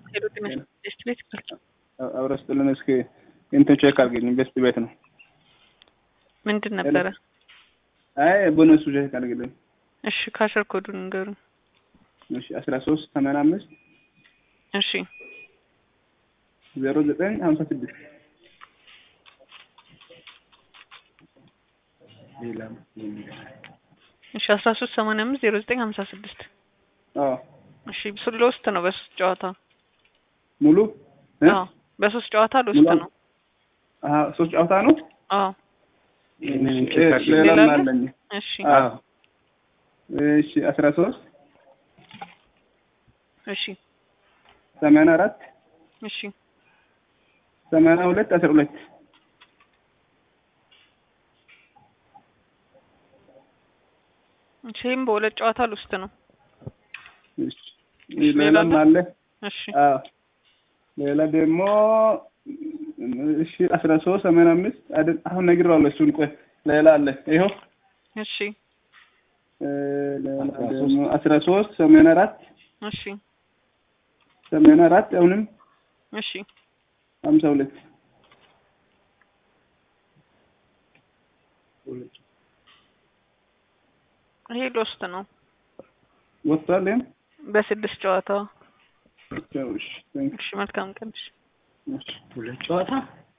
ሄዱት ይመስል ቤስት ቤት አብረ ስጥልን እስኪ እንትን ቼክ አድርግልኝ። ቤስት ቤት ነው። ምንድን ነበረ? አይ ቦነሱ ቼክ አድርግልኝ። እሺ ካሸር ኮዱን ንገሩኝ። እሺ አስራ ሶስት ሰማንያ አምስት እሺ ዜሮ ዘጠኝ ሀምሳ ስድስት እሺ አስራ ሶስት ሰማንያ አምስት ዜሮ ዘጠኝ ሀምሳ ስድስት አዎ እሺ ሎስት ነው በሶስት ጨዋታ ሙሉ እ? አዎ በሶስት ጨዋታ ሎስት ሙሉ? ነው አሀ ሶስት ጨዋታ ነው። አዎ ሌላ ሌላ አለ? አለኝ። እሺ አዎ እሺ አስራ ሶስት እሺ ሰማንያ አራት እሺ ሰማንያ ሁለት አስራ ሁለት እሺ ይህም በሁለት ጨዋታ ሎስት ነው እሺ ሌላ ሌላም አለ? አለ። እሺ አዎ ሌላ ደግሞ እሺ አስራ ሶስት ሰማንያ አምስት አይደል? አሁን ነግሬዋለሁ። እሱን ቆይ ሌላ አለ። ይኸው እሺ እ፣ ሌላ ደግሞ አስራ ሶስት ሰማንያ አራት እሺ ሰማንያ አራት አሁንም እሺ ሀምሳ ሁለት ይሄ ሎስት ነው ወጥቷል። ይሄም በስድስት ጨዋታ እሺ፣ ቴንክ እሺ መልካም ቀን እሺ ዩ። እሺ ሁለት ጨዋታ